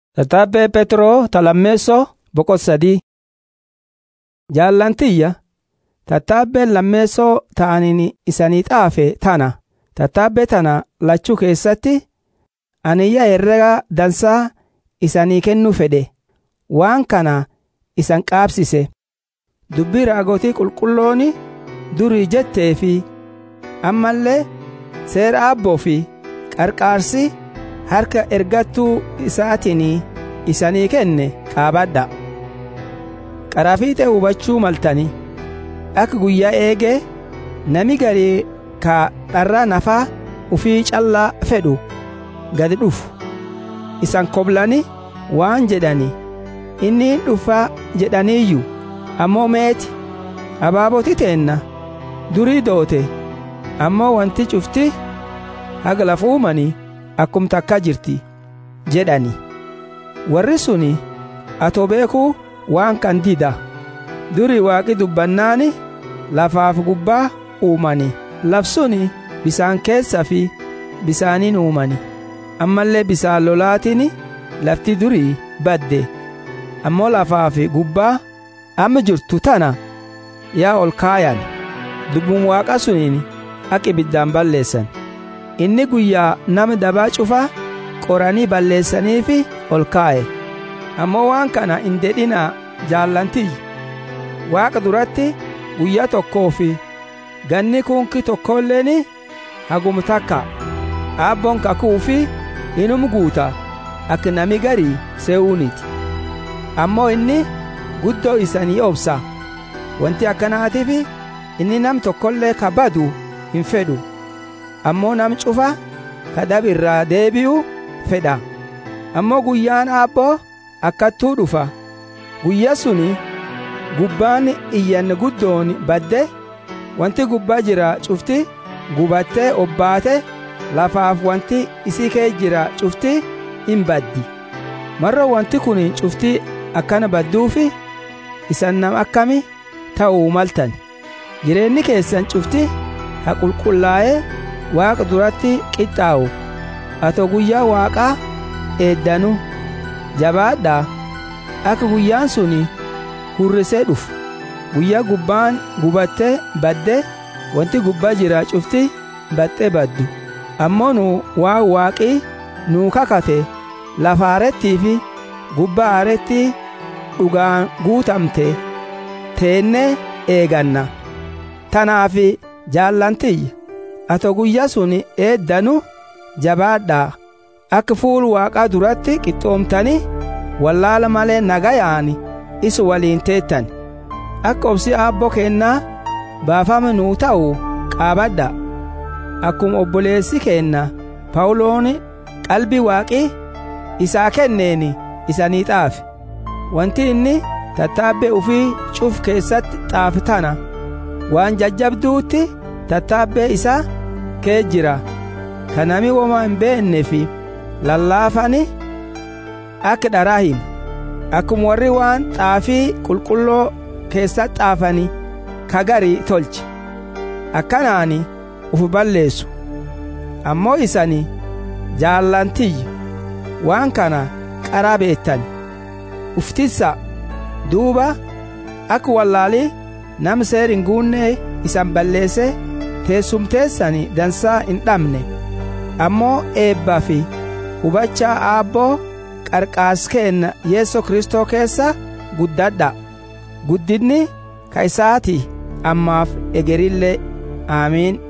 Tattaabbee Petroo talammeessoo boqotsadii. Jaallantiyya tattaabbeen lammeessoo ta'aniin isanii xaafe tana. Tattaabbee tana lachuu keessatti aniyya herrega dansaa isanii kennuu fedhe waan kana isan qaabsise. Dubbii raagotii qulqullooni durii jettee fi ammallee seera abboo fi qarqaarsi harka ergattuu isaatiin isanii kenne qaabadha. Qarafiixee hubachuu maltani akka guyyaa eegee nami garii ka dharra nafaa ufii callaa fedhu gadi dhufu. Isan koblani waan jedhani inni dhufa jedhaniiyyu ammoo meeti abaaboti teenna durii doote ammoo wanti cufti haga lafa uumanii akkum takka jirti jedhani warri suni atoo beekuu waan kan dida durii waaqi dubbannaani lafaaf gubbaa uumani lafsuni bisaan keessa fi bisaaniin uumani ammallee bisaan lolaatiin lafti durii badde ammoo lafaa fi gubbaa amma jirtu tana yaa ol kaayan dubbuun waaqa suniin akka ibiddaan balleessan inni guyyaa nama dabaa cufaa qoranii balleessaniif ol kaa'e ammoo waan kana hin dedhinaa jaallantiyyi waaqa duratti guyyaa tokkoo fi ganni kunki tokkolleen hagum takka aabboon kakuu fi inum guuta akka nami garii se'uuniti ammoo inni guddoo isanii obsa wanti akkanaatiif inni nam tokkollee ka badu hin fedhu ammoo nam cufa ka dab irraa deebi'u fedha ammoo guyyaan aabboo akkattuu dhufa guyya suni gubbaan iyyanne guddoon badde wanti gubbaa jira cufti gubattee obbaate lafaaf wanti isii kee jira cufti hin baddi marro wanti kun cufti akkana badduufi isan nam akkami ta'uu maltan jireenyi keessan cufti ha qulqullaa'ee waaqa duratti qixxaa'u ato guyyaa waaqaa eeddanu jabaadhaa akka guyyaan sun hurrisee dhufu guyyaa gubbaan gubattee badde wanti gubbaa jira cufti baxxee baddu ammoo nu waa waaqii nuu kakate lafa aarettii fi gubbaa aarettii dhugaan guutamte teennee eeganna tanaaf jaallantiyya ato guyyaa sun eeddanu jabaadhaa akka fuul waaqaa duratti qixxoomtanii wallaala malee nagayaan isu waliin teettan akka obsi aabboo kennaa baafame nuu ta'u qaabadha akkuma obboleessi keenna pawuloon qalbii waaqii isaa kenneen isanii xaafe wanti inni tattaabbee ufii cuf keessatti xaafe tana waan jajjabduutti tattaabbee isaa kee jira ka nami woma hin beenne fi lallaafani akka dharaa himu akkuma warri waan xaafii qulqulloo keessatti xaafani ka garii tolche akkanaani uf balleessu ammoo isani jaallantiyya waan kana qaraa beettan uftissa duuba akka wallaalii nam seer hin guunnee isan balleesse teessumteessani dansaa hin dhabne ammoo eebbaa fi hubachaa aabboo qarqaas keenna yeesso kristoo keessa guddadha guddinni ka isaati ammaaf egerillee aamiin